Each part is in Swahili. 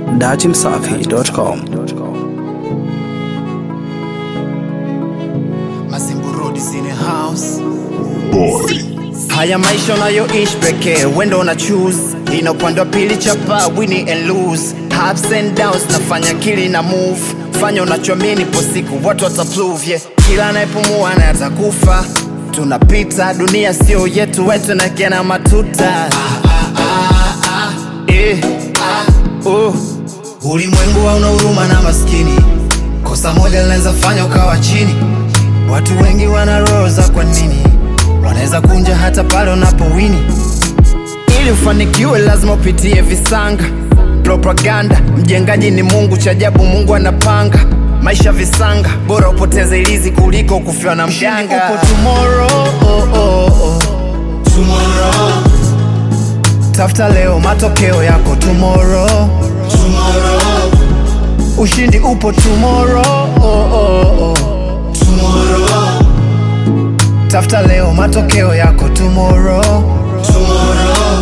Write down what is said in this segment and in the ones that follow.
dachimsafi.com. Masimbu Road is in a house. Haya maisha unayoishi pekee, wendo una choose. Ina upande wa pili chapa, win and lose. Ups and downs, nafanya kili na move. Fanya unachoamini, po siku watu wataprove, yeah. Kila anayepumua na atakufa. Tunapita, dunia sio yetu, wetu na kena matuta. Eh, oh. Ulimwengu hauna huruma na maskini, kosa moja linaweza fanya ukawa chini. Watu wengi wana roho za kwa nini, wanaweza kunja hata pale unapowini. Ili ufanikiwe lazima upitie visanga, propaganda. Mjengaji ni Mungu, cha ajabu Mungu anapanga maisha visanga, bora upoteze ilizi kuliko kufiwa na mganga. Upo tomorrow, oh, oh, oh. Tomorrow. Tafuta leo matokeo yako tomorrow. Tomorrow. Ushindi upo tomorrow, oh, oh, oh. Tomorrow. Tafuta leo matokeo yako tomorrow. Tomorrow.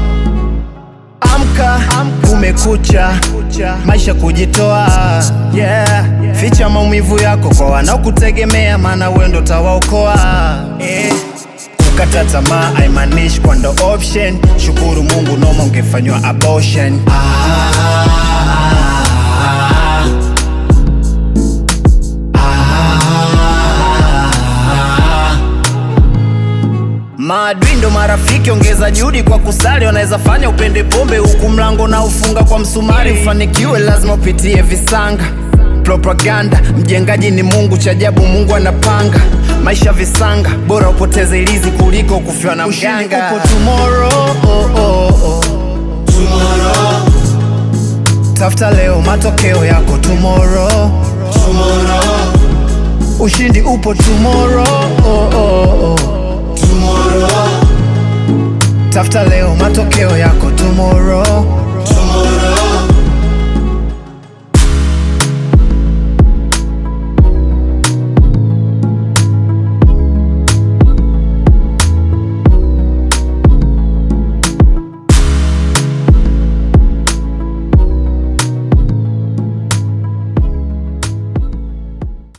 Amka, kumekucha, maisha kujitoa, yeah. Ficha maumivu yako kwa wanaokutegemea, maana wewe ndo utawaokoa eh. Kukata tamaa haimaanishi kwa ndo option. Shukuru Mungu, noma ungefanywa abortion. Ah, Maadui ndo marafiki, ongeza juhudi kwa kusali. Wanaweza fanya upende pombe huku mlango na ufunga kwa msumari. Ufanikiwe lazima upitie visanga, propaganda. Mjengaji ni Mungu, cha ajabu Mungu anapanga maisha visanga, bora upoteze ilizi kuliko kufiwa na mganga. Upo tomorrow, oh, oh, oh. Tomorrow. Tafuta leo matokeo yako tomorrow. Tomorrow. Ushindi upo tomorrow, oh, oh, oh. Tomorrow. Tafuta leo matokeo yako